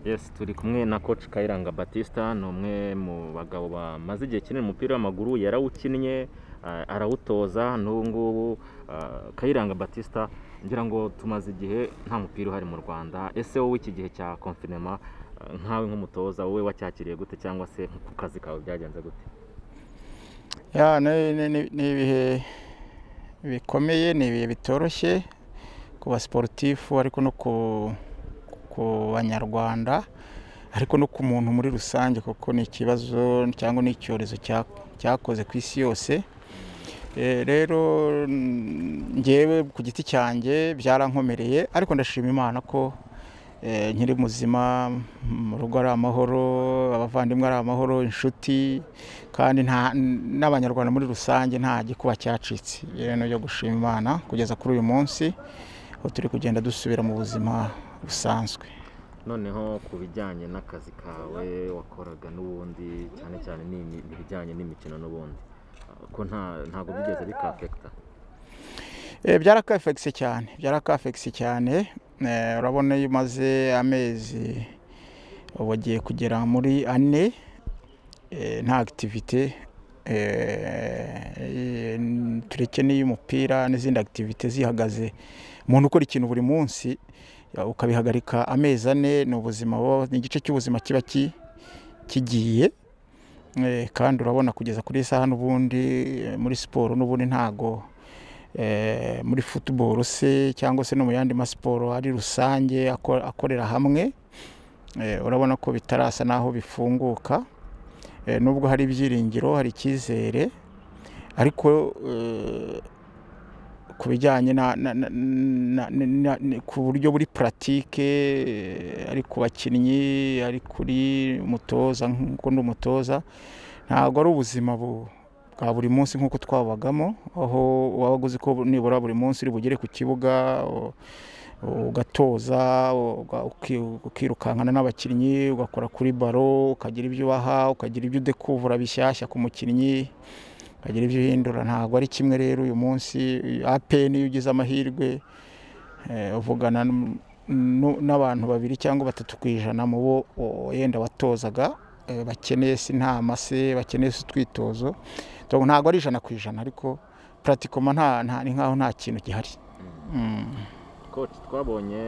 Yes turi kumwe na coach Kayiranga Baptista ni umwe mu bagabo bamaze igihe kinini umupira w'amaguru yarawukinnye ah, arawutoza n'ubu ngubu ah, Kayiranga Baptista ngira ngo tumaze igihe nta mupira uhari mu Rwanda ese wowe iki gihe cya confinement ah, nkawe nk'umutoza wowe wacyakiriye gute cyangwa se ku kazi kawe byagenze gute Ya, ni ni- ni- ni ibihe bikomeye ni ibihe bitoroshye ku basiporutifu ariko no ku ku banyarwanda ariko no ku muntu muri rusange kuko ni ikibazo cyangwa ni icyorezo cya- cyakoze ku isi yose Eh, rero mm, njyewe ku giti cyanjye byarankomereye ariko ndashima imana ko eh, nkiri muzima mu rugo ari amahoro abavandimwe ari amahoro inshuti kandi nta- n'abanyarwanda muri rusange nta gikuba cyacitse rero byo gushima imana kugeza kuri uyu munsi aho turi kugenda dusubira mu buzima busanzwe noneho ku bijyanye n'akazi kawe wakoraga n'ubundi cyane cyane n'imi- ibijyanye n'imikino n'ubundi ah, ko nta ntabwo bigeze bikafekita Eh, byarakafegise cyane byarakafegise cyane Eh, urabona iyo umaze amezi ubu agiye kugera muri ane eh, nta akitivite tureke n'iy'umupira n'izindi akitivite zihagaze umuntu ukora ikintu buri munsi ya, ukabihagarika amezi ane ni ubuzima buba- ni igice cy'ubuzima kiba ki- kigiye Eh, kandi urabona kugeza kuri iyi saha n'ubundi eh, muri siporo n'ubundi ntago eh, muri futuboro se cyangwa se no mu yandi masiporo ari rusange ako- akorera hamwe Eh, urabona ko bitarasa n'aho bifunguka Eh, nubwo hari ibyiringiro hari icyizere ariko eh, ku bijyanye na, na, na, na, na, na, na, ku buryo buri puratike eh, ari ku bakinnyi ari kuri umutoza nk'uko ndi umutoza ntabwo ari ubuzima bu- bwa buri munsi nk'uko twabagamo aho waba uzi ko nibura buri munsi uri bugere ku kibuga u- ugatoza uga- uki- ukirukankana n'abakinnyi ugakora kuri baro ukagira ibyo ubaha ukagira ibyo udekuvura bishyashya ku mukinnyi ukagira ibyo uhindura ntabwo ari kimwe rero uyu munsi apeni iyo ugize amahirwe eh, uvugana n- n- n'abantu babiri cyangwa batatu ku ijana mu bo o- yenda watozaga eh, bakeneye se inama se bakeneye se utwitozo Ntabwo- ntabwo ari ijana ku ijana ariko puratikoma nta nta- ni nkaho nta kintu gihari Mm. coach twabonye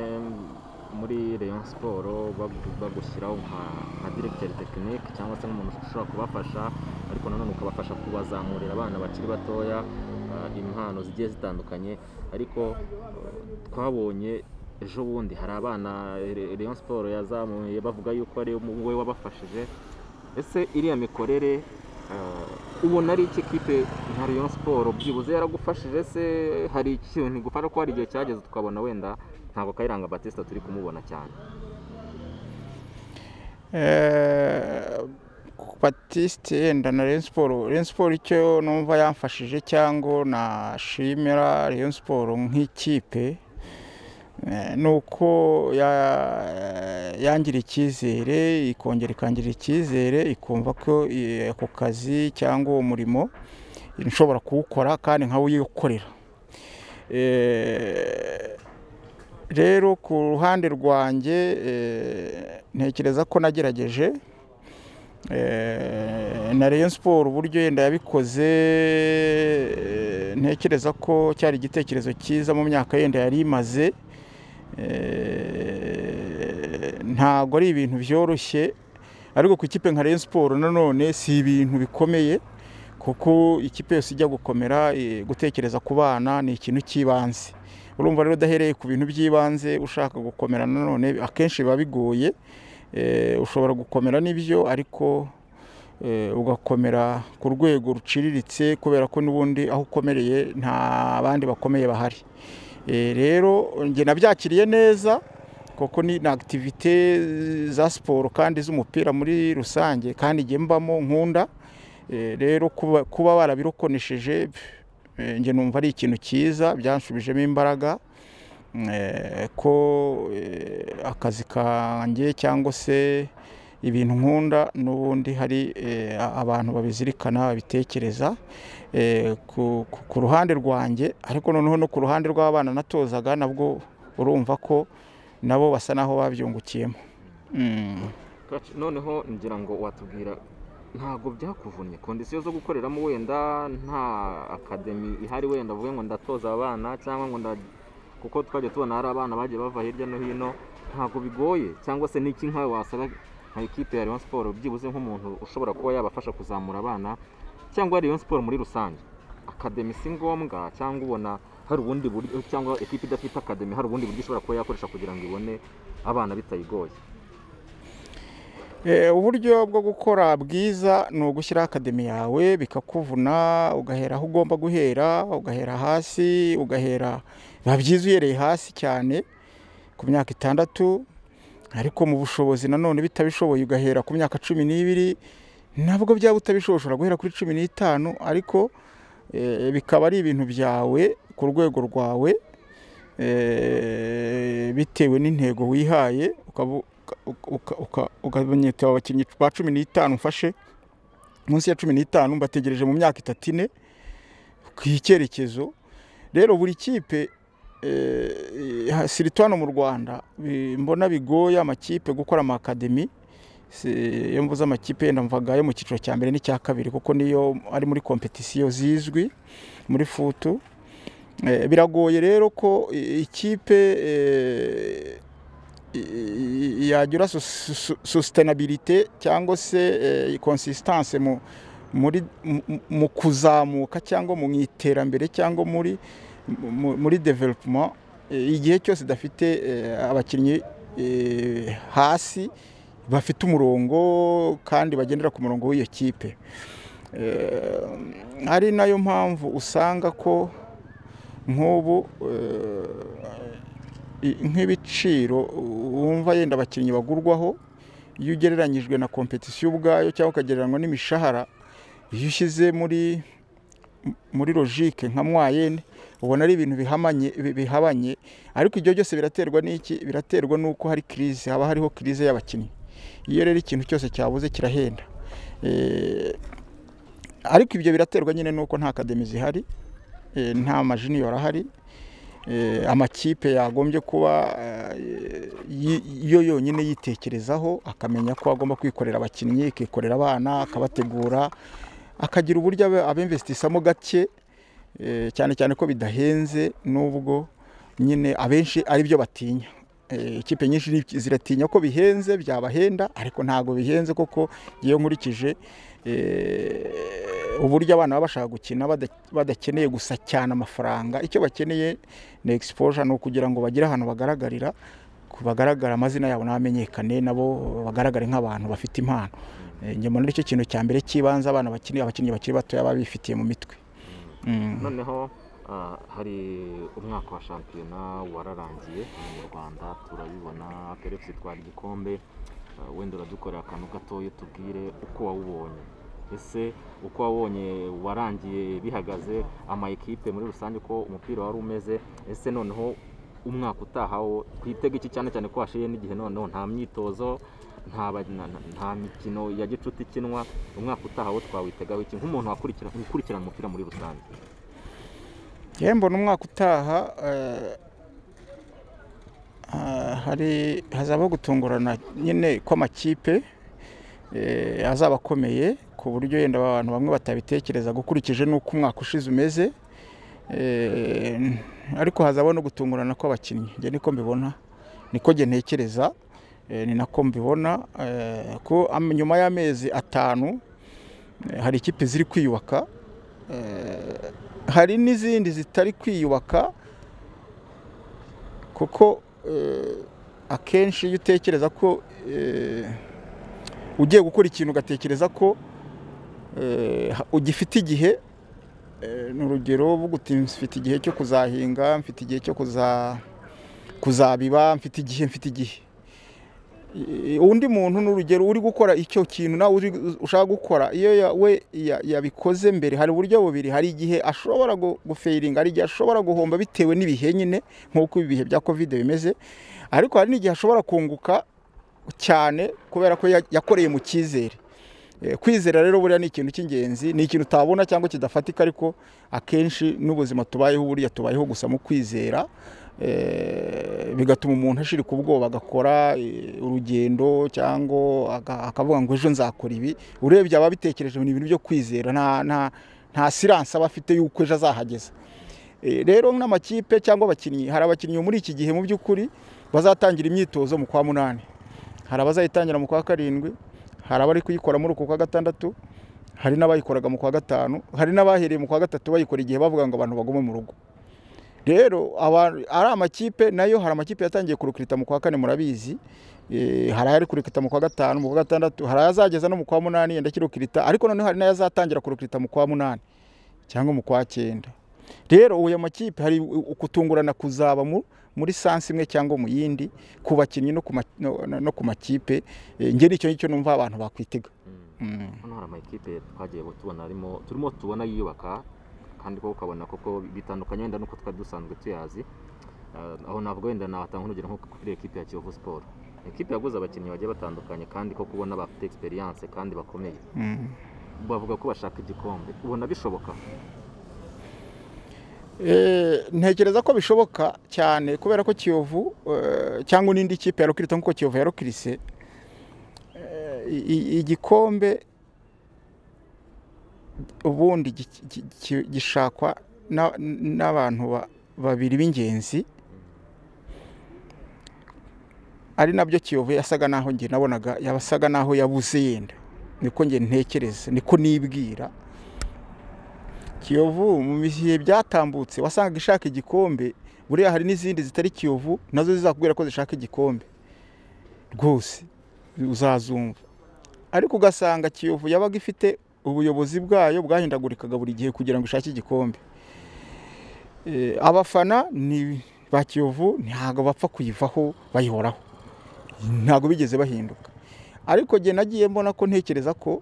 muri Rayon Sport bagu- bagushyiraho nka nka directeur technique cyangwa se nk'umuntu ushobora kubafasha ariko nanone ukabafasha kubazamurira abana bakiri batoya ah, impano zigiye zitandukanye ariko eh, twabonye ejo bundi hari abana Re- Rayon Sport yazamuye bavuga yuko ari we wabafashije ese iriya mikorere eh, ubona ari iki kipe nka Rayon Sport byibuze yaragufashije se hari ikintu igufasha ko hari igihe cyageze tukabona wenda ntabwo Kayiranga Batista turi kumubona cyane Eh, Batiste yenda na Rayon Sport Rayon Sport icyo numva yamfashije cyangwa nashimira Rayon Sport nk'ikipe eh, ni uko ya- yangiriye icyizere ikongera ikangirira icyizere ikumva ko eh, ako kazi cyangwa uwo murimo nshobora kuwukora kandi nkawuyikorera Eh, rero ku ruhande rwanjye eh, ntekereza ko nagerageje Eh, na Rayon Sport uburyo yenda yabikoze eh, ntekereza ko cyari igitekerezo cyiza mu myaka yenda yari imaze Eh, ntabwo ari ibintu byoroshye ariko ku ikipe nka Rayon Sport nanone si ibintu bikomeye kuko ikipe yose ijya gukomera eh, gutekereza ku bana ni ikintu cy'ibanze urumva rero udahereye ku bintu by'ibanze ushaka gukomera nanone akenshi biba bigoye Eh, ushobora gukomera n'ibyo ariko eh, ugakomera ku rwego ruciriritse kubera ko n'ubundi aho ukomereye nta bandi bakomeye bahari Eh, rero njye nabyakiriye neza kuko ni na akitivite za siporo kandi z'umupira muri rusange kandi njye mbamo nkunda Eh, rero kuba, kuba barabirokonesheje eh, njye numva ari ikintu cyiza byanshubijemo imbaraga eh, ko eh, akazi kanjye cyangwa se ibintu nkunda n'ubundi hari eh, a- abantu babizirikana babitekereza eh, ku, ku- ku ruhande rwanjye ariko noneho no ku ruhande rw'abana natozaga nabwo urumva ko nabo basa naho babyungukiyemo Mm. Coach, noneho ngira ngo watubwira ntabwo byakuvunnye kondisiyo zo gukoreramo wenda nta akademi ihari wenda uvuge ngo ndatoza abana cyangwa ngo nda kuko twajya tubona hari abana bagiye bava hirya no hino ntabwo bigoye cyangwa se n'iki nkawe wasaba nka ekipe ya Rayon Sport byibuze nk'umuntu ushobora kuba yabafasha kuzamura abana cyangwa Rayon Sport muri rusange akademi si ngombwa cyangwa ubona hari ubundi buryo cyangwa ekipe idafite akademi hari ubundi buryo ishobora kuba yakoresha kugira ngo ibone abana bitayigoye Eh, uburyo bwo gukora bwiza ni ugushyiraho akademi yawe bikakuvuna ugahera aho ugomba guhera ugahera hasi ugahera biba byiza uhereye hasi cyane ku myaka itandatu ariko mu bushobozi nanone bitabishoboye ugahera ku myaka cumi n'ibiri nabwo byaba utabishoboye ushobora guhera kuri cumi n'itanu ariko eh, bikaba ari ibintu byawe ku rwego rwawe eh, bitewe n'intego wihaye ukaba ukamenyeta abakinnyi ba cumi n'itanu ufashe munsi ya cumi n'itanu mbategereje mu myaka itatu ine ku icyerekezo rero buri kipe eh, ha- siritwano mu rwanda bi- mbona bigoye amakipe gukora amakademi Si- iyo mvuze amakipe yenda mvaga yo mu cyiciro cya mbere n'icya kabiri kuko niyo ari muri kompetisiyo zizwi muri futu Eh, biragoye rero ko i- ikipe eh, i- i- i- yagira sus- sus- sustainability cyangwa se eh, consistance mu muri mu- mu kuzamuka cyangwa mu iterambere cyangwa muri mu- muri development eh, igihe cyose idafite eh, abakinnyi eh, hasi bafite umurongo kandi bagendera ku murongo w'iyo kipe Eh, ari nayo mpamvu usanga ko nk'ubu eh, i- nk'ibiciro wumva yenda abakinnyi bagurwaho iyo ugereranyijwe na kompetisiyo ubwayo cyangwa ukagereranywa n'imishahara iyo ushyize muri muri logike nka mwayene ubona ari ibintu bihamanye bi- bihabanye ariko ibyo byose biraterwa n'iki biraterwa n'uko hari crise haba hariho crise y'abakinnyi iyo rero ikintu cyose cyabuze kirahenda Eh, ariko ibyo biraterwa nyine n'uko nta akademi zihari eh, nta majiniyoro ahari eh, amakipe yagombye kuba eh, yi- yo yonyine yitekerezaho akamenya ko agomba kwikorera abakinnyi akikorera abana akabategura akagira uburyo abe- abemvesitisamo gake eh, cyane cyane ko bidahenze nubwo nyine abenshi ari byo batinya Eh, ikipe nyinshi ni- ziratinya ko bihenze byabahenda ariko ntabwo bihenze koko iyo nkurikije eh, uburyo abana baba bashaka gukina bada- badakeneye gusa cyane amafaranga icyo bakeneye ni exposure ni ukugira ngo bagire ahantu bagaragarira ku bagaragara amazina yabo n'amenyekane nabo bagaragare nk'abantu bafite impano Eh, njye mbona aricyo kintu cya mbere cy'ibanze abana bakiri abakinnyi bakiri batoya baba bifitiye mu mitwe Mm. noneho ah, hari umwaka wa shampiyona wararangiye hano mu rwanda turabibona akarere twari igikombe Ah, wenda uradukorera akantu gatoya tubwire uko wawubonye ese uko wawubonye warangiye bihagaze ama ekipe muri rusange uko umupira wari umeze ese noneho umwaka utaha wo twitega iki cyane cyane ko hashiye n'igihe noneho nta myitozo nta ba- na- na- nta mikino ya gicuti ikinwa umwaka utaha wo twawitegaho iki nk'umuntu wakurikira- ukurikirana umupira muri rusange Yewe mbona umwaka utaha eh, ah, hari hazabaho gutungurana nyine kw'amakipe eh, azaba akomeye ku buryo yenda abantu bamwe batabitekereza ukurikije n'uko umwaka ushize umeze Eh, ariko hazabaho no gutungurana kw'abakinnyi njye niko mbibona niko njye ntekereza eh, ni nako mbibona eh, ko am- nyuma y'amezi atanu eh, hari ikipe ziri kwiyubaka Eh, hari n'izindi zitari kwiyubaka kuko eh, akenshi iyo utekereza ko eh, ugiye gukora ikintu ugatekereza ko eh, ha- ugifite igihe eh, ni urugero uvuga uti mfite igihe cyo kuzahinga mfite igihe cyo kuza kuzabiba mfite igihe mfite igihe Eh, undi muntu ni urugero uri gukora icyo kintu nawe uri- ushaka gukora iyo ya- we ya- yabikoze mbere hari uburyo bubiri hari igihe ashobora gu- gufeiringa hari igihe ashobora guhomba bitewe n'ibihe nyine nk'uko ibihe bya kovide bimeze ariko hari n'igihe ashobora kunguka cyane kubera ko ya- yakoreye mu cyizere Eh, kwizera rero buriya ni ikintu cy'ingenzi ni ikintu utabona cyangwa kidafatika ariko akenshi n'ubuzima tubayeho buriya tubayeho gusa mu kwizera Eh, bigatuma umuntu ashirika ubwoba agakora eh, urugendo cyangwa aka- akavuga ngo ejo nzakora ibi urebye aba abitekereje ni ibintu byo kwizera nta nta nta siranse aba afite y'uko ejo azahageza Eh, rero n'amakipe cyangwa abakinnyi hari abakinnyi muri iki gihe mu by'ukuri bazatangira imyitozo mu kwa munani hari abazayitangira mu kwa karindwi hari abari kuyikora muri uku kwa gatandatu hari n'abayikoraga mu kwa gatanu hari n'abahereye mu kwa gatatu bayikora igihe bavuga ngo abantu bagume mu rugo rero aba- ari amakipe nayo hari amakipe yatangiye kurukirita mu kwa kane murabizi Eh, hari ayari kurukirita mu kwa gatanu mu kwa gatandatu hari ayazageza no mu kwa munani yenda kirukirita ariko noneho hari n'ayazatangira kurukirita mu kwa munani cyangwa mu kwa cyenda rero ubu ayo makipe hari u- u- kutungurana kuzaba mu muri sansi imwe cyangwa mu yindi ku bakinnyi no ku ma- no- no- no ku makipe Eh, ngeri icyo ngicyo numva abantu bakwitega Mm. hano hari amakipe twagiye tubona arimo turimo tubona yiyubaka kandi ko ukabona koko bitandukanye wenda nuko twari dusanzwe tuyazi Eh, aho navuga wenda natanga urugero nko kuri ekipe ya kiyovu siporo ekipe yaguze abakinnyi bagiye batandukanye kandi ko kubona bafite egisperiyanse kandi bakomeye Mm. bavuga ko bashaka igikombe ubona bishoboka Eh, ntekereza ko bishoboka cyane kubera ko kiyovu eh, cyangwa n'indi kipe yarukirita nk'uko kiyovu yarukirise eh, i- i- igikombe ubundi gi- gi- gi- gishakwa na- n'abantu ba- babiri b'ingenzi ari nabyo kiyovu yasaga naho njye nabonaga yasaga naho yabuze yenda niko njye ntekereza niko nibwira kiyovu mu bihe byatambutse wasangaga ishaka igikombe buriya hari n'izindi zitari kiyovu nazo zizakubwira ko zishaka igikombe rwose uzazumva ariko ugasanga kiyovu yabaga ifite ubuyobozi bwayo bwahindagurikaga buri gihe kugira ngo ishake igikombe Eh, abafana ni ba kiyovu ntabwo bapfa kuyivaho bayihoraho ntabwo bigeze bahinduka ariko jye nagiye mbona ko ntekereza ko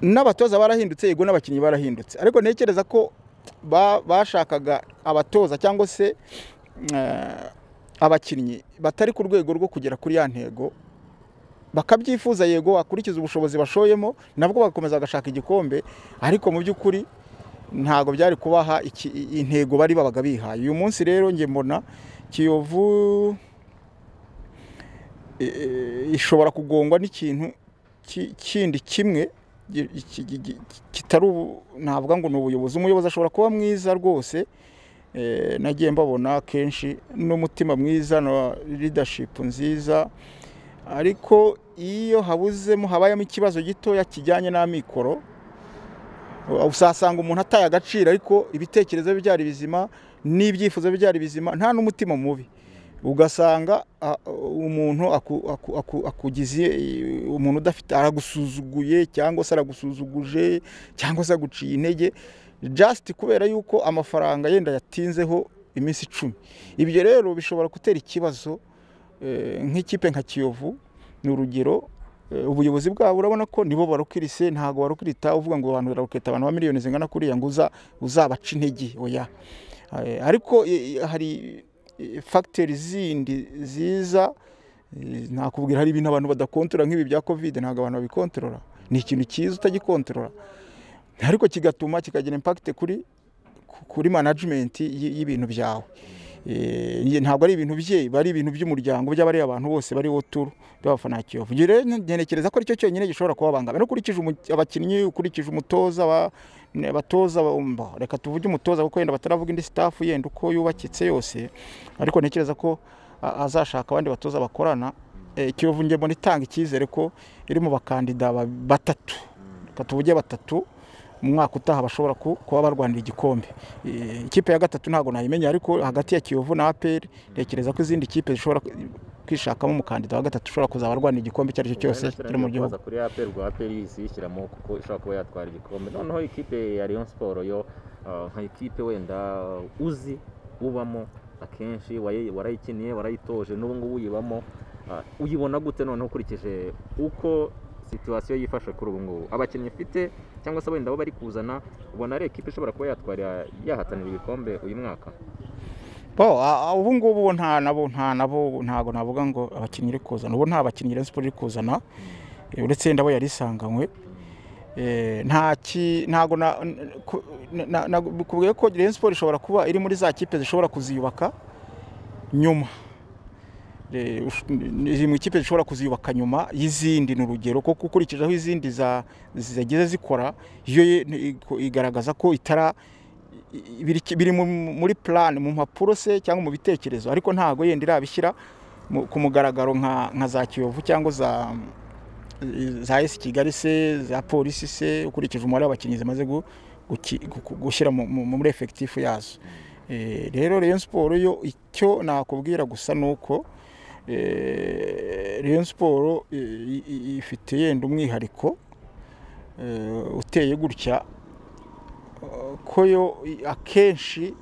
n'abatoza barahindutse yego n'abakinnyi barahindutse ariko ntekereza ko ba- bashakaga abatoza cyangwa se eh, abakinnyi batari ku rwego rwo kugera kuri ya ntego bakabyifuza yego wakurikiza ubushobozi bashoyemo nabwo bagakomeza bagashaka igikombe ariko mu by'ukuri ntabwo byari kubaha iki- i- intego bari babaga bihaye uyu munsi rero njye mbona kiyovu e- e- ishobora kugongwa n'ikintu ki- kindi kimwe gi- ki- gi- gi- kitari ubu- navuga ngo ni ubuyobozi umuyobozi ashobora kuba mwiza rwose eh, nagiye mbabona kenshi n'umutima mwiza na leadership nziza ariko iyo habuzemo habayemo ikibazo gitoya kijyanye n'amikoro usasanga umuntu ataye agaciro ariko ibitekerezo bye byari bizima n'ibyifuzo bye byari bizima nta n'umutima mubi ugasanga a- umuntu aku- aku- aku- akugize eh, umuntu udafite aragusuzuguye cyangwa se aragusuzuguje cyangwa se aguciye intege just kubera yuko amafaranga yenda yatinzeho iminsi icumi ibyo rero bishobora gutera ikibazo eh, nk'ikipe nka kiyovu ni urugero eh, ubuyobozi bwabo urabona ko nibo barukirise ntabwo barukirita uvuga ngo abantu barakirita abantu ba miliyoni zingana kuriya ngo uza- uzabaca intege oya Eh, ariko eh, eh, hari eh, fagiteri zindi ziza eh, nakubwira hari ibintu abantu badakontorora nk'ibi bya kovide ntabwo abantu babikontorora ni ikintu cyiza utagikontorora ariko kigatuma kikagira impakite kuri ku- kuri manajimenti y- y'ibintu byawe Eh, ntabwo ari ibintu bye biba ari ibintu by'umuryango by'abari abantu bose bari turu by'abafana ba Kiyovu Njye rero ntekereza ko aricyo cyonyine gishobora kubabangamira ukurikije umu- abakinnyi ukurikije umutoza ba- ne- abatoza ba- mba, reka tuvuge umutoza kuko yenda bataravuga indi staff yenda uko yubakitse yose ariko ntekereza ko a- azashaka abandi batoza bakorana Eh, Kiyovu njye mbona itanga icyizere ko iri mu bakandida ba- batatu reka tuvuge batatu mu mwaka utaha bashobora ku- kuba barwanira igikombe Eh, ikipe ya gatatu ntabwo nayimenya ariko hagati ya kiyovu na aperi ntekereza ko izindi kipe zishobora kwishakamo umukandida wa gatatu ushobora kuzaba arwanira igikombe icyo ari cyo cyose kiri mu gihugu Kuza kuri aperi rwa aperi isiyishyiramo kuko ishobora kuba yatwara igikombe noneho ikipe ya Rayon Sport yo ah, nka ikipe wenda uzi ubamo akenshi wayi- warayikiniye warayitoje n'ubu ngubu uyibamo Ah, uyibona gute noneho ukurikije uko situwasiyo yifashe kuri ubu ngubu abakinnyi ifite cyangwa se wenda abo bari kuzana ubona ari ikipe ishobora kuba yatwarira yahatanira ibikombe uyu mwaka bo a- a- ubu ngubu bo nta nabo nta nabo ntabwo navuga ngo abakinnyi iri kuzana ubu nta bakinnyi Rayon Sport iri kuzana Eh, uretse ndabo yari isanganywe Eh, nta ki ntago na- n- ku- na- na- nakubwiye ko Rayon Sport ishobora kuba iri muri za kipe zishobora kuziyubaka nyuma Eh, ush- n- iri mu ikipe zishobora kuziyubaka nyuma y'izindi ni urugero kuko ukurikijeho izindi za- zagize zikora yo ye- ni- iko- igaragaza ko itara i- i- biri, ki- biri mu- muri plan mu mpapuro se cyangwa mu bitekerezo ariko ntago yenda irabishyira mu- ku mugaragaro nka, nka za Kiyovu cyangwa za za esi kigali se za polisi se ukurikije umubare w'abakinnyi zimaze gu- guki- gu- gu- gushyira mu- mu- muri efekitifu yazo Eh, rero Rayon siporo yo icyo nakubwira gusa ni uko eh, Rayon siporo ifite yenda umwihariko eh, uteye gutya eh, ko yo i- akenshi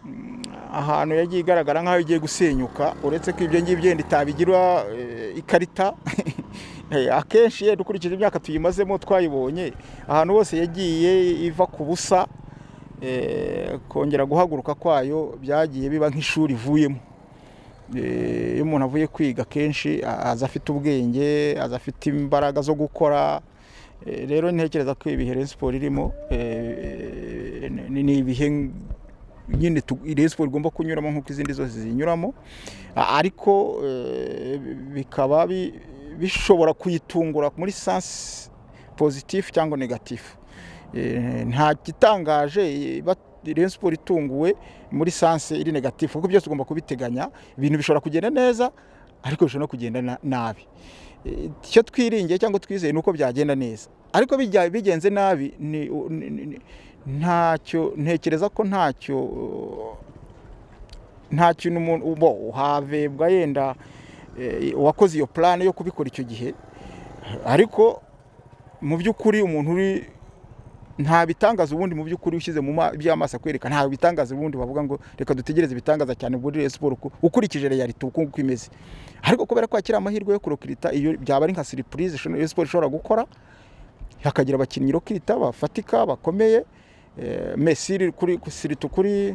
mm, ahantu yagiye igaragara nk'aho igiye gusenyuka uretse ko ibyo ngibyo yenda itabigira eh, ikarita Eh, akenshi yenda ukurikije imyaka tuyimazemo twayibonye ahantu hose yagiye iva ku busa eh, kongera guhaguruka kwayo byagiye biba nk'ishuri ivuyemo Eh, iyo umuntu avuye kwiga akenshi a- aza afite ubwenge aza afite imbaraga zo gukora Eh, rero ntekereza ko ibihe Rayon Sport irimo eh, ni ni ibihe nyine tu- Rayon Sport igomba kunyuramo nk'uko izindi zose zinyuramo A- ariko eh, bikaba bi- bishobora kuyitungura muri sansi pozitifu cyangwa negatifu Eh, nta gitangaje eh, ba- Rayon Sport itunguwe muri sansi iri negatifu kuko byose ugomba kubiteganya ibintu bishobora kugenda neza ariko bishobora no kugenda na- nabi Eh, icyo twiringiye cyangwa twizeye ni uko byagenda neza ariko bijya- bigenze nabi ni- ni- ni- ni- ntacyo ntekereza ko ntacyo eh, nta kintu umuntu bo uhavebwa yenda eh, uwakoze iyo plane yo kubikora icyo gihe ariko mu by'ukuri umuntu uri nta bitangaza ubundi mu by'ukuri ushyize mu ma- by'amaso akwereka nta bitangaza ubundi bavuga ngo reka dutegereze ibitangaza cyane muri Rayon Sport uku- ukurikije reality uko uko imeze ariko kubera ko akiri amahirwe yo kurokirita iyo byaba ari nka surprise Rayon Sport ishobora gukora hakagira abakinnyi rokirita bafatika bakomeye eh, Messi kuri siritu kuri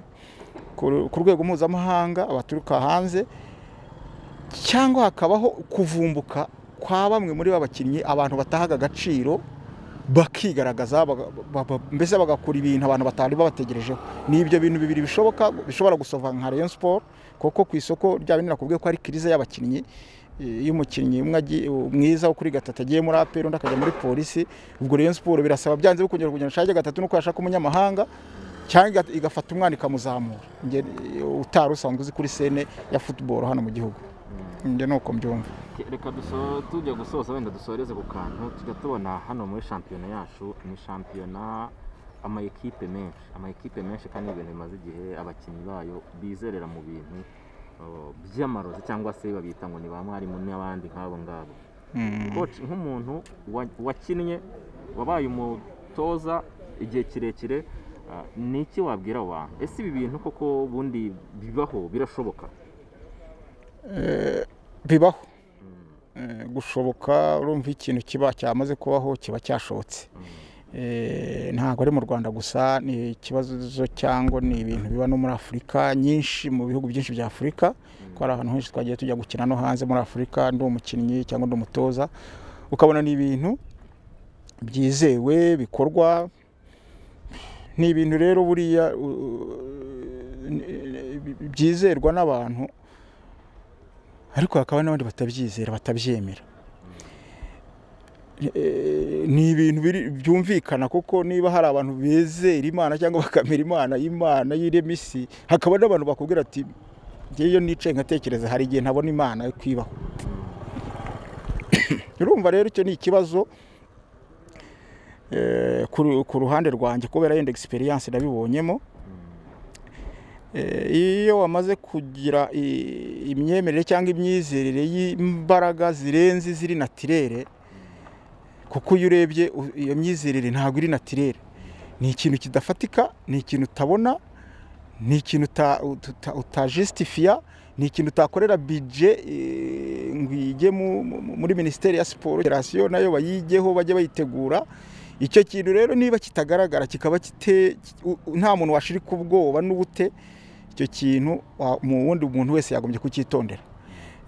ku ku rwego mpuzamahanga abaturuka hanze cyangwa hakabaho kuvumbuka kwa bamwe muri ba bakinnyi abantu batahaga agaciro bakigaragaza baga- ba- ba- mbese bagakora ibintu abantu batari babategerejeho ni ibyo bintu bibiri bishoboka bishobora gusova nka Rayon Sport kuko ku isoko rya bindi nakubwiye ko ari kirize y'abakinnyi Eh, iyo umukinnyi umwe agi- mwiza wo kuri gatatu agiye muri APR undi akajya muri polisi ubwo Rayon Sport birasaba byanze bikongera kugira ngo ashake gatatu nuko yashaka umunyamahanga cyangwa iga- igafata umwana ikamuzamura Nge- utari usanzwe uzi kuri sene ya football hano mu gihugu njye ni uko mbyumva reka duso- tujya gusoza wenda dusoreze ku kantu tujya tubona hano muri shampiyona yacu ni shampiyona amayikipe menshi amayikipe menshi kandi ibintu bimaze igihe abakinnyi bayo bizerera mu bintu uh, by'amarozi cyangwa se babita ngo ni ba mwarimu n'abandi nk'abo ngabo koci nk'umuntu wa- wakinnye wabaye umutoza igihe kirekire ah, ni iki wabwira abo bantu ese ibi bintu koko ubundi bibaho birashoboka bibaho Eh, gushoboka urumva ikintu kiba cyamaze kubaho kiba cyashobotse Eh, ntabwo ari mu rwanda gusa ni ikibazo cyangwa ni ibintu biba no muri afurika nyinshi mu bihugu byinshi bya afurika ko hari ahantu henshi twagiye tujya gukina no hanze muri afurika ndi umukinnyi cyangwa ndi umutoza ukabona ni ibintu byizewe bikorwa ni ibintu rero buriya u- u- byizerwa n'abantu ariko hakaba n'abandi batabyizera batabyemera Eh, ni ibintu biri- byumvikana kuko niba hari abantu bizera imana cyangwa bakamera imana y'imana y'irema isi hakaba n'abantu bakubwira ati njyewe iyo nicaye nkatekereza hari igihe ntabona imana yo kwibaho urumva rero icyo ni ikibazo eh, ku ru- ku ruhande rwanjye kubera yenda egisperiyanse nabibonyemo Eh, iyo wamaze kugira i- imyemerere cyangwa imyizerere y'imbaraga zirenze ziri natirere kuko iyo urebye u- iyo myizerere ntabwo iri natirere ni ikintu kidafatika ni ikintu utabona ni ikintu uta- uta- utajisitifiya ni ikintu utakorera bije eh, ngo ijye mu- mu- muri minisiteri ya siporo federasiyo nayo bayigeho bajye bayitegura icyo kintu rero niba kitagaragara kikaba kite u- u- nta muntu washirika ubwoba n'ubute icyo kintu wa- mu wundi muntu wese yagombye kucyitondera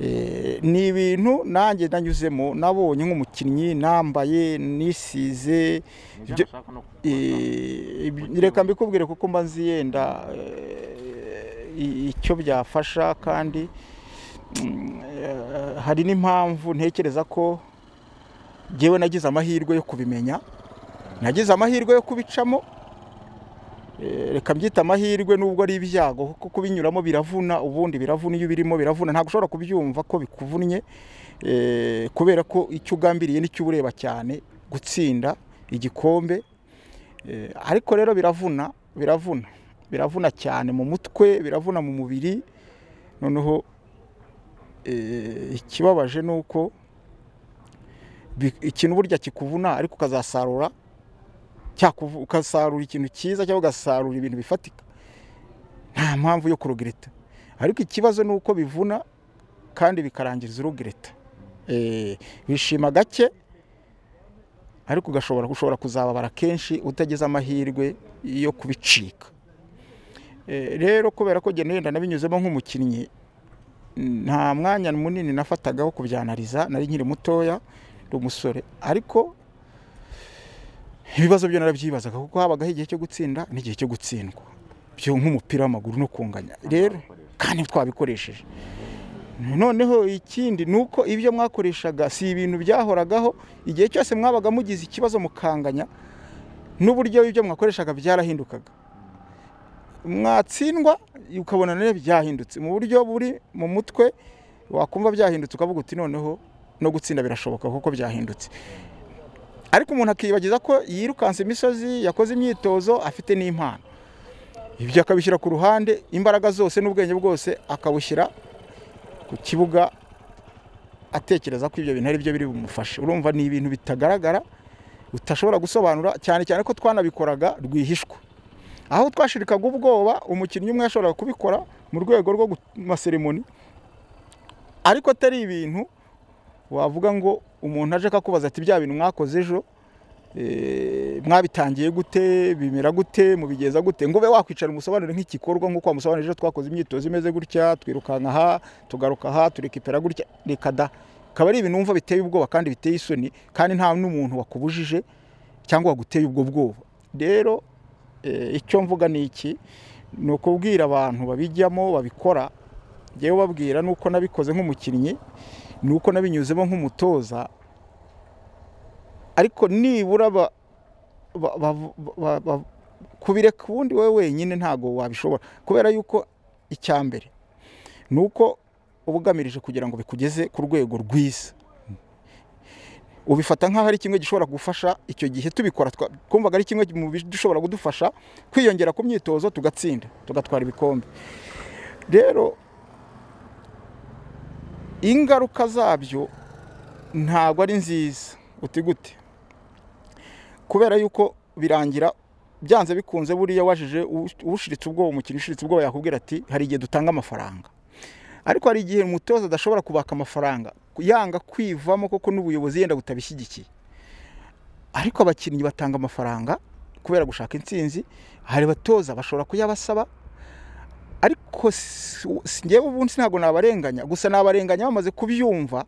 Eh, ni ibintu nanjye nanyuzemo nabonye nk'umukinnyi nambaye nisize nibyo nashaka no kubaza. Eh, ibi- reka mbikubwire kuko mba nzi yenda eh, i- icyo byafasha kandi mm, eh, hari n'impamvu ntekereza ko ngewe nagize amahirwe yo kubimenya nagize amahirwe yo kubicamo Eh, reka mbyita amahirwe nubwo ari ibyago kuko kubinyuramo biravuna ubundi biravuna iyo birimo biravuna ntabwo ushobora kubyumva ko bikuvunnye eh, kubera ko icyo ugambiriye nicyo uba ureba cyane gutsinda igikombe Eh, ariko rero biravuna biravuna biravuna cyane mu mutwe biravuna mu mubiri noneho eh, ikibabaje ni uko bi- ikintu burya kikuvuna ariko ukazasarura cyakuvu- ukasarura ikintu cyiza cyangwa ugasarura ibintu bifatika nta mpamvu yo kurugereta ariko ikibazo ni uko bivuna kandi bikarangiriza urugereta Eh, bishima gake ariko ugashobora gushobora kuzababara kenshi utagize amahirwe yo kubicika Eh, rero kubera ko genda wenda nabinyuzemo nk'umukinnyi nta mwanya munini nafatagaho kubyanariza nari nkiri mutoya ndi umusore ariko ibibazo byo narabyibazaga kuko habagaho igihe cyo gutsinda n'igihe cyo gutsindwa byo nk'umupira w'amaguru no kunganya rero kandi twabikoresheje noneho ikindi ni uko ibyo mwakoreshaga si ibintu byahoragaho igihe cyose mwabaga mugize ikibazo mukanganya n'uburyo ibyo mwakoreshaga byarahindukaga mwatsindwa ukabona rero byahindutse mu buryo buri mu mutwe wakumva byahindutse ukavuga uti noneho no gutsinda birashoboka kuko byahindutse ariko umuntu akibagiza ko yirukanse imisozi yakoze imyitozo afite n'impano ibyo akabishyira ku ruhande imbaraga zose n'ubwenge bwose akabushyira ku kibuga atekereza ko ibyo bintu ari byo biri bumufashe urumva ni ibintu bitagaragara utashobora gusobanura cyane cyane ko twanabikoraga rwihishwa aho twashirikaga ubwoba umukinnyi umwe yashoboraga kubikora mu rwego rwo maseremoni ariko atari ibintu wavuga ngo umuntu aje akakubaza ati bya bintu mwakoze ejo eh, mwabitangiye gute bimera gute mubigeza gute ngo ube wakwicara umusobanurire nk'igikorwa nk'uko wamusobanurira ejo twakoze imyitozo imeze gutya twirukanka aha tugaruka aha turekipera gutya reka da akaba ari ibintu wumva biteye ubwoba kandi biteye isoni kandi nta n'umuntu wakubujije cyangwa waguteye ubwo bwoba rero eh, icyo mvuga ni iki ni ukubwira abantu babijyamo babikora njyewe babwira ni uko nabikoze nk'umukinnyi ni uko nabinyuzemo nk'umutoza ariko nibura ba- ba- ba- ba- ba- kubireka ubundi wowe wenyine ntabwo wabishobora kubera yuko icya mbere ni uko uba ugamirije kugira ngo bikugeze ku rwego rwiza ubifata nk'aho ari kimwe gishobora gufasha icyo gihe tubikora twa- twumvaga ari kimwe mu bishobora kudufasha kwiyongera ku myitozo tugatsinda tugatwara ibikombe rero ingaruka zabyo ntabwo ari nziza uti gute kubera yuko birangira byanze bikunze buriya wajije ushiritse ubwoba umukinnyi ushiritse ubwoba yakubwira ati hari igihe dutanga amafaranga ariko hari igihe umutoza adashobora kubaka amafaranga yanga kwivamo kuko n'ubuyobozi yenda butabishyigikiye ariko abakinnyi batanga amafaranga kubera gushaka intsinzi hari abatoza bashobora kuyabasaba ariko si- si- njyewe ubundi ntabwo nabarenganya gusa nabarenganya bamaze kubyumva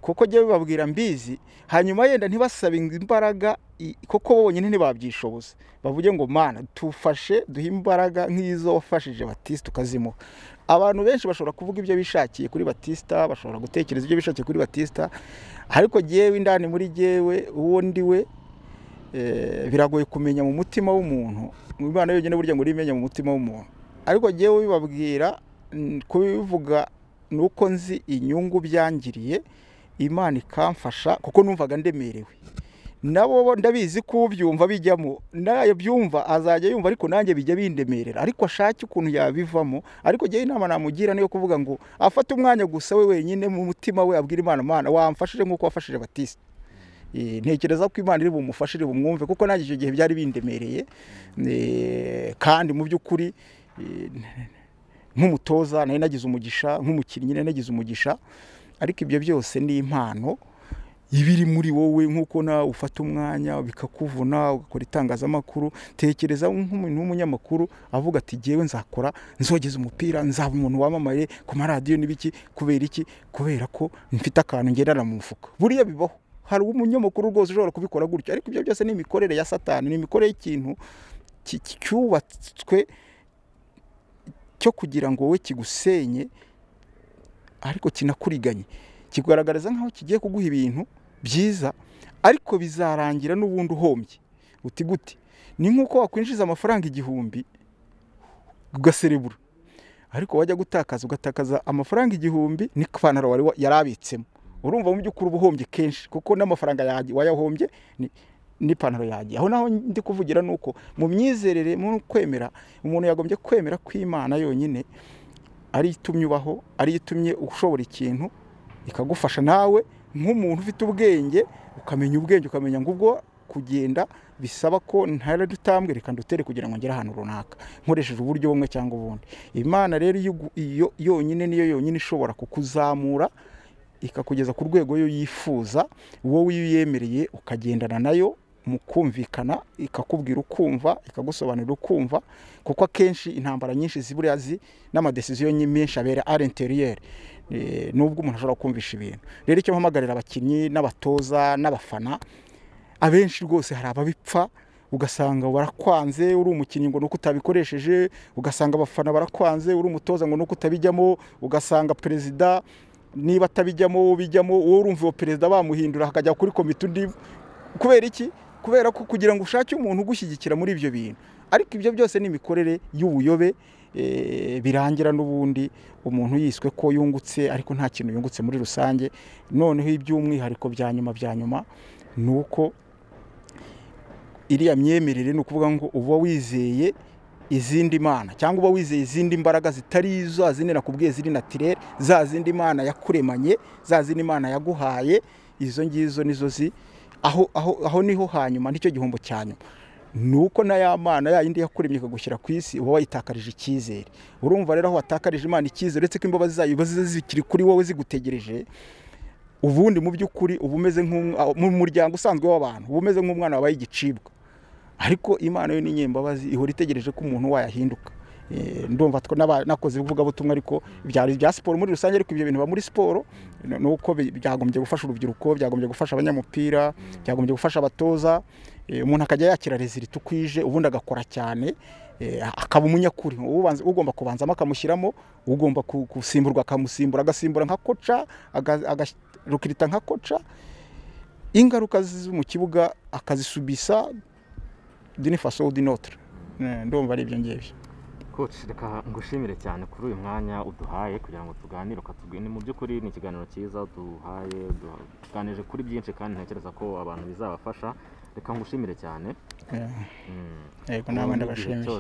kuko njyewe babwira mbizi hanyuma yenda ntibasabe imbaraga i- kuko bonyine ntibabyishoboza bavuge ngo mana tufashe duhe imbaraga nk'izo wafashije batista ukazimuha abantu benshi bashobora kuvuga ibyo bishakiye kuri batista bashobora gutekereza ibyo bishakiye kuri batista ariko jyewe indani muri jyewe uwo ndi we eh, biragoye kumenya mu mutima w'umuntu imana yonyine burya ngo urimenya mu mutima w'umuntu ariko jyewe bibabwira n- kubivuga ni uko nzi inyungu byangiriye imana ikamfasha kuko numvaga ndemerewe nabo bo ndabizi ko ubyumva bijyamo nayo byumva azajya yumva ariko nanjye bijya bindemerera ariko ashake ukuntu yabivamo ariko jyewe inama namugira niyo kuvuga ngo afate umwanya gusa we wenyine mu mutima we abwira imana mana wamfashije nk'uko wafashije batista Eh, ntekereza ko imana iri bumufashe iri bumwumve kuko nanjye icyo gihe byari bindemereye Eh, kandi mu by'ukuri eh, nk'umutoza nari nagize umugisha nk'umukinnyi nari nagize umugisha ariko ibyo byose ni impano ibiri muri wowe nk'uko nawe ufata umwanya bikakuvuna ugakora itangazamakuru tekereza nk'umuntu w'umunyamakuru avuga ati ngewe nzakora nzogeza umupira nzaba umuntu wamamaye ku maradiyo n'ibiki kubera iki kubera ko mfite akantu ngerera mu mufuka buriya bibaho hari umunyamakuru rwose ushobora kubikora gutyo ariko ibyo byose ni imikorere ya satani ni imikorere y'ikintu ki- ki- cyubatswe cyo kugira ngo wowe kigusenye ariko kinakuriganye kigaragariza nk'aho kigiye kuguha ibintu byiza ariko bizarangira n'ubundi uhombye uti gute ni nk'uko wakwinjiza amafaranga igihumbi ugaserebura ariko wajya gutakaza ugatakaza amafaranga igihumbi n'ipantaro wari wa- yari abitsemo urumva mu by'ukuri uba uhombye kenshi kuko n'amafaranga yagiye wayahombye ni- n'ipantaro yagiye aho naho ndi kuvugira ni uko mu myizerere mu kwemera umuntu yagombye kwemera ko imana yonyine ariyo itumye ubaho ariyo itumye ushobora ikintu ikagufasha nawe nk'umuntu ufite ubwenge ukamenya ubwenge ukamenya ngo ubwo kugenda bisaba ko ntare dutambwe reka ndutere kugira ngo ngere ahantu runaka nkoresheje uburyo bumwe cyangwa ubundi imana rero iyo ugu- iyo yonyine niyo yonyine ishobora kukuzamura ikakugeza ku rwego yo yifuza wowe iyo uyemereye ukagendana nayo mu kumvikana ikakubwira ukumva ikagusobanurira ukumva kuko akenshi intambara nyinshi ziburiya zi n'amadesiziyo nyi- menshi abera ari interiyeri nubwo umuntu ashobora kumvisha ibintu rero icyo mpamagarira abakinnyi n'abatoza n'abafana abenshi rwose hari ababipfa ugasanga barakwanze uri umukinnyi ngo nuko utabikoresheje ugasanga abafana barakwanze uri umutoza ngo nuko utabijyamo ugasanga perezida niba atabijyamo bijyamo wowe urumva uwo perezida bamuhindura hakajya kuri komite undi kubera iki kubera ko kugira ngo ushake umuntu ugushyigikira muri ibyo bintu ariko ibyo byose ni imikorere y'ubuyobe eh, birangira n'ubundi umuntu yiswe ko yungutse ariko nta kintu yungutse muri rusange noneho iby'umwihariko bya nyuma bya nyuma ni uko iriya myemerere ni ukuvuga ngo uba wizeye izindi mana cyangwa uba wizeye izindi mbaraga zitari za zindi nakubwiye ziri natirere za zindi mana yakuremanye za zindi mana yaguhaye izo ngizo nizo zi aho, aho, aho niho hanyuma nicyo gihombo cya nyuma ni uko na ya mana ya yindi yakuremye ikagushyira ku isi uba wayitakarije icyizere urumva rero aho watakarije imana icyizere uretse ko imbabazi zayo iba ziza zikiri kuri wowe zigutegereje ubundi mu by'ukuri uba umeze nk'umwa- mu muryango usanzwe w'abantu uba umeze nk'umwana wabaye igicibwa ariko imana yo ni nyembabazi ihora itegereje ko umuntu wayahinduka Eh, ndumva two n'aba- nakoze ivugabutumwa ariko byari ibya siporo muri rusange ariko ibyo bintu biba muri siporo ni ni uko bi- byagombye gufasha urubyiruko byagombye gufasha abanyamupira byagombye gufasha abatoza Eh, umuntu akajya yakira rezilita uko ije ubundi agakora cyane eh, akaba umunyakuri Ubanza- ugomba kubanzamo akamushyiramo ugomba ku- gusimburwa akamusimbura agasimbura nka koca aga- agarukirita nka koca ingaruka ziza mu kibuga akazisubisa dini faso di notre Eh, ndumva ari ibyo ngibyo Coach reka ngushimire cyane kuri uyu mwanya uduhaye kugira ngo tuganire ukatubwira mu by'ukuri ni ikiganiro cyiza duhaye du- tuganije kuri byinshi kandi ntekereza ko abantu bizabafasha reka ngushimire cyane Eh, Mm. yego nawe Ubundi igihe ndabashimiye cyose